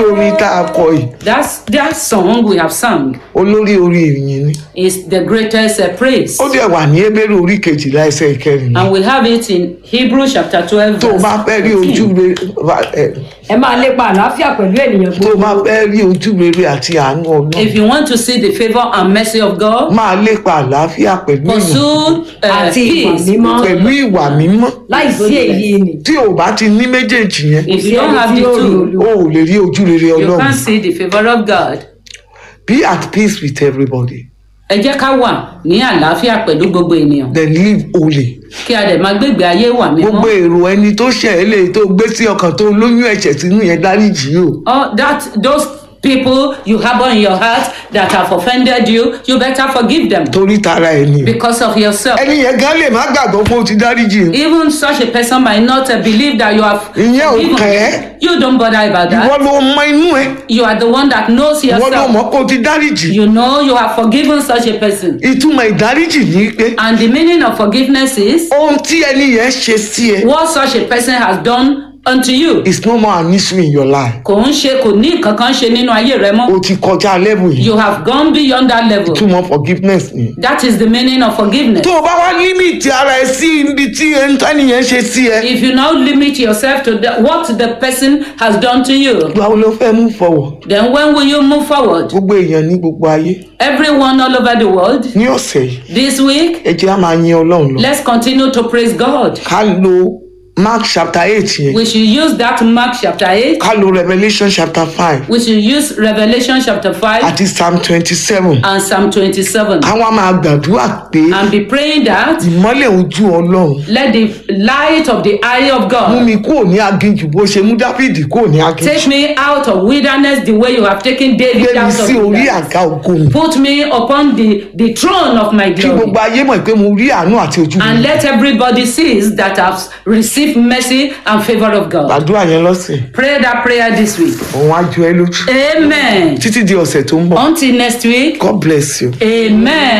orin tá a kọ yìí That's that song we have sung olórí orí ìyìn ni is the greatest uh, praise. ó dẹ̀ wà ní ebéèrè orí kejìlá ẹsẹ̀ ìkẹrin And we have it in Hebrews chapter 12. tó o verse bá fẹ́ rí ojú 14. rere ẹ, ẹ máa lépa àlàáfíà pẹ̀lú ènìyàn tó o bá gbogbo fẹ́ rí ojú rere àti àánú ọlọ́run If you want to see the favor and mercy of God, máa lépa àlàáfíà pẹ̀lú ìyìn pursue uh, Àti ìwà peace. mímọ́. pẹ̀lú ìwà mímọ́ láì sí èyí ni tí o bá ti ní méjèèjì yẹn If you don't have the two, o ò lè rí ojú rere you ọlọ́run can't see the favor of God. be at peace with everybody Ẹ jẹ́ ká wà ní àlàáfíà pẹ̀lú gbogbo ènìyàn. then live holy Kí a dẹ̀ máa gbégbé ayé wà gbogbo mímọ́. èrò ẹni tó ṣẹ̀ ẹ́ lè tó gbé sí ọkàn tó lóyún ẹ̀ṣẹ̀ sínú yẹn dáríjì o All that those people you harbor in your heart that have offended you, you better forgive them torí tara ẹ ni because of yourself. ẹni yẹn gan lè má gbàgbọ́ pé o ti dáríjì o. Even such a person might not uh, believe that you have Ìyẹn ò forgiven. kàn ẹ́. You don't bother about ìwọ that. ló mọ inú ẹ You are the one that knows ìwọ ló yourself. mọ pé o ti dáríjì You know you have forgiven such a person. ìtumọ̀ ìdáríjì ni pé And the meaning of forgiveness is ohun tí ẹni yẹn ṣe sí ẹ what such a person has done unto you. is no more an issue in your life Kò ń ṣe kò ní nǹkan kan ṣe nínú ayé rẹ mọ́. o ti kọjá level yìí You have gone beyond that level. ìtumọ̀ forgiveness ni. That is the meaning of forgiveness. tó o bá wá límìtì ara ẹ sí ibi tí ẹni yẹn ṣe sí ẹ If you now limit yourself to the, what the person has done to you, báwo ló fẹ́ mú fọwọ́ then when will you move forward? gbogbo èèyàn ní gbogbo ayé Everyone all over the world, ní ọ̀sẹ̀ yìí this week, ẹ jẹ́ á máa yin ọlọ́run lọ let's continue to praise God. ká lo mark chapter eight yẹn We should use that Mark chapter 8. ká lo revolution chapter five We should use Revelation chapter 5 àti psalm twenty seven and Psalm 27 káwọn máa gbàdúrà pé and be praying that ìmọ́lẹ̀ ojú ọlọ́run let the light of the eye of mú God mi kúrò ní aginjù bó ṣe mú dáfídì kúrò ní take aginjù me out of wilderness the way you have taken David gbé mi out of sí orí wilderness. àga ògo mi Put me upon the, the throne of my kí glory. gbogbo ayé mọ̀ pé mo rí àánú àti ojú mi And let everybody see that I've received mercy and favor of God. gbàdúrà yẹn lọ́sẹ̀ Pray that prayer this week. òun á ju ẹ lójú Amen. títí di ọ̀sẹ̀ tó ń bọ̀ Until next week. god bless you. Amen.